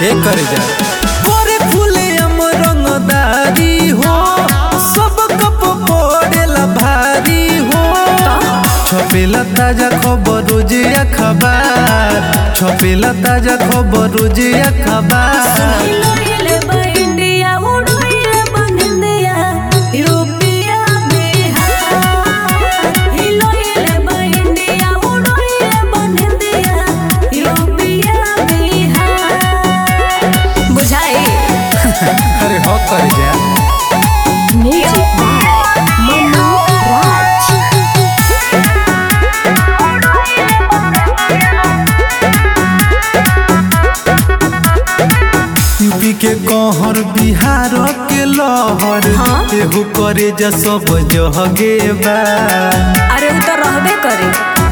ए कर जा गोरे फूले हम रंगदारी हो सब कप पड़ेला भारी हो छपेला ताजा खबर रोज अखबार छपेला ताजा खबर रोज अखबार हिलोइले बा इंडिया उड़ोइले बंदिया यूरोपिया बिहार हिलोइले बा इंडिया उड़ोइले बंदिया यूरोपिया बिहार बुझाई अरे हो कर जा music by Manu Raj UP के कहर बिहार के लहर हाँ? एहू करे जा सब जहगे बा अरे उ तो रहबे करे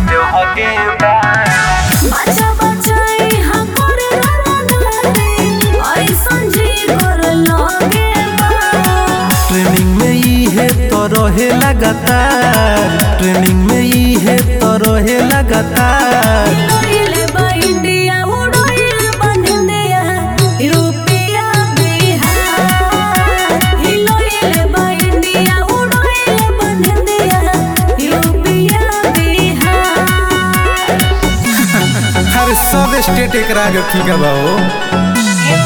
बच्चा बच्चा यहाँ करे रंगदारी ऐसन जी कर लगे बा ट्रेनिंग में ई है तो रहे लगातार ट्रेनिंग में ई है तो रहे लगातार हिलोइले बा इंडिया उड़ोइले बंदिया यूरोपिया बिहार हिलोइले बा इंडिया उड़ोइले बंदिया यूरोपिया बिहार हर सब स्टेट एक राग ठीक है बाबू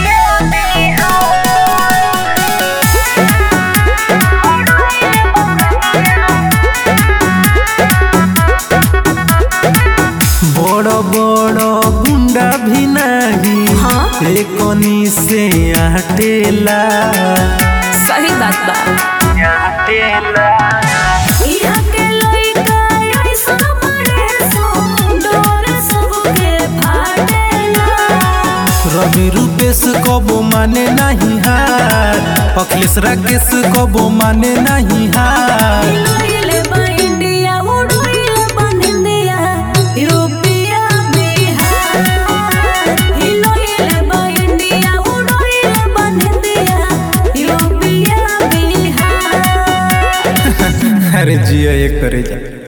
बड़ बड़ गुंडा भी नहीं हाँ? एकनी से हटेला सही बात बा यहाँ के लइका ऐसा बड़े सो डोर सबके फाटेला रवि रूपेश कबो माने नहीं हार अखिलेश राकेश कबो माने नहीं हार हिलोइले बा इंडिया उड़ोइले बंदिया यूरोपिया बिहार हिलोइले बा इंडिया उड़ोइले बंदिया यूरोपिया बिहार अरे जिया ये करे जा